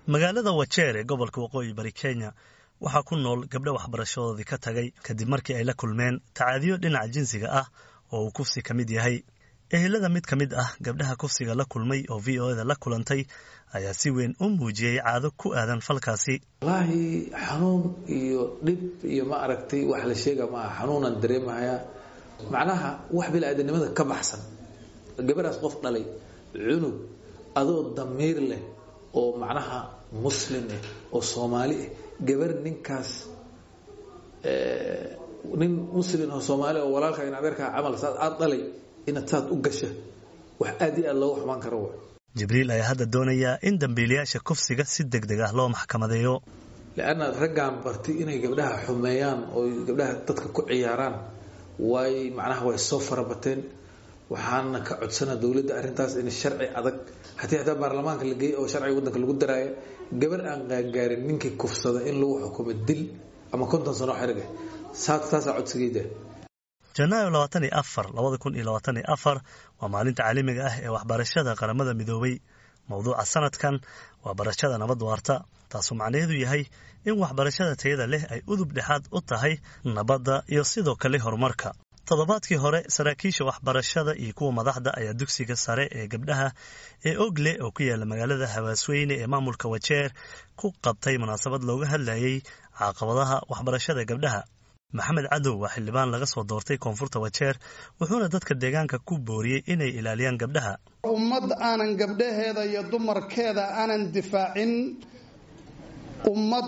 magaalada wajeer ee gobolka waqooyi bari kenya waxaa ku nool gabdho waxbarashadoodii ka tagay kadib markii ay la kulmeen tacaadiyo dhinaca jinsiga ah oo uu kufsi ka mid yahay ehelada mid ka mid ah gabdhaha kufsiga la kulmay oo v o eda la kulantay ayaa si weyn u muujiyey caado ku aadan falkaasi wallaahi xanuun iyo dhib iyo ma aragtay wax la sheega maaha xanuunaan dareemahayaa macnaha wax bilaadanimada ka baxsan gabadhaas qof dhalay cunug adoo damiir leh oo macnaha muslim ah oo soomaali ah gabar ninkaas nin muslim oo soomaali oo walaalka in adeerkaa camal saad aada dhalay inaad saad u gasha wax aad iyo aad looga xumaan karo wa jibriil ayaa hadda doonayaa in dambiilayaasha kufsiga si deg deg ah loo maxkamadeeyo leanna raggaan bartay inay gabdhaha xumeeyaan oo gabdhaha dadka ku ciyaaraan way macnaha way soo farabateen waxaana ka codsana dowladda arrintaas in sharci adag hatii hataa baarlamaanka la geeyey oo sharciga waddanka lagu daraayo gabar aan qaangaarin ninkii kufsada in lagu xukumo dil ama konton sano xeriga saasaa codsigeyda janaayo labaatan iyo afar labada kun iyo labaatan iyo afar waa maalinta caalamiga ah ee waxbarashada qaramada midoobay mowduuca sanadkan waa barashada nabad waarta taasuu macnaheedu yahay in waxbarashada tayada leh ay udub dhexaad u tahay nabadda iyo sidoo kale horumarka toddobaadkii hore saraakiisha waxbarashada iyo kuwa madaxda ayaa dugsiga sare ee gabdhaha ee ogle oo ku yaala magaalada hawaasweyne ee maamulka wajeer ku qabtay munaasabad looga hadlayay caqabadaha waxbarashada gabdhaha maxamed cadow waa xildhibaan laga soo doortay koonfurta wajeer wuxuuna dadka deegaanka ku booriyey inay ilaaliyaan gabdhaha ummad aanan gabdhaheeda iyo dumarkeeda aanan difaacin ummad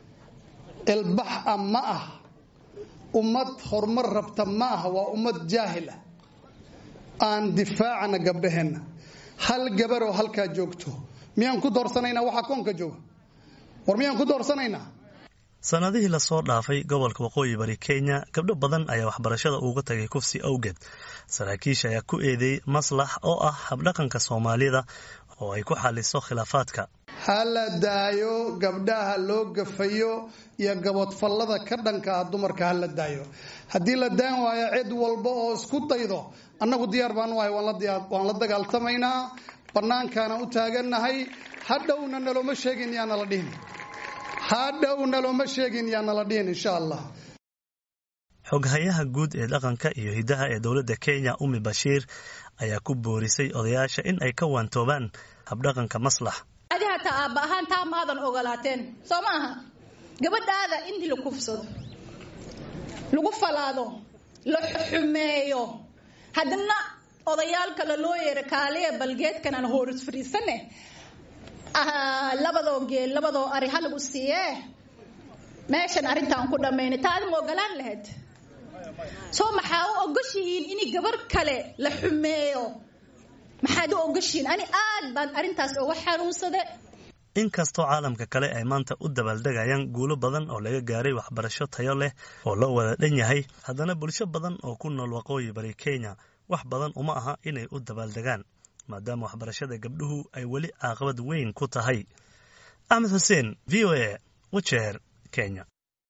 ilbax ah ma ah ummad horumar rabta ma ah waa ummad jaahil ah aan difaacana gabdhaheenna hal gabaroo halkaa joogto miyaan ku doorsanaynaa waxaa koonka jooga war miyaan ku doorsanaynaa sanadihii lasoo dhaafay gobolka waqooyi bari kenya gabdho badan ayaa waxbarashada uga tagay kufsi awgeed saraakiisha ayaa ku eedeeyey maslax oo ah habdhaqanka soomaalida oo ay ku xaliso khilaafaadka ha la daayo gabdhaha loo gafayo iyo gabodfallada ka dhanka ah dumarka ha la daayo haddii la daan waayo cid walba oo isku daydo annagu diyaar baan wahay waan la dagaaltamaynaa bannaankaana u taagannahay hadhowna nalooma sheegin yaana la dhihin hadhowna looma sheegin yaana la dhihin insha allah xoghayaha guud ee dhaqanka iyo hiddaha ee dowladda kenya umi bashiir ayaa ku boorisay odayaasha in ay ka waantoobaan habdhaqanka maslax adi hataa aabba ahaan taa maadan ogolaateen soo ma aha gabadhaada intii la kufsado lagu falaado la xumeeyo haddana odayaal kale loo yeera kaaliya balgeedkan aan hooris fadhiisane labadoo geel labadoo ari ha lagu siiyee meeshan arrintaan ku dhammaynay taa adima ogolaan lahayd soo maxaa u ogoshihiin in gabar kale la xumeeyo maxaad u ogoshihiin ani aad baan arrintaas uga xanuunsade inkastoo caalamka kale ay maanta u dabaaldegayaan guulo badan oo laga gaaray waxbarasho tayo leh oo loo wada dhan yahay haddana bulsho badan oo ku nool waqooyi bari kenya wax badan uma aha inay u dabaaldegaan maadaama waxbarashada gabdhuhu ay weli caaqabad weyn ku tahay axmed xuseen v o a wajeer kenya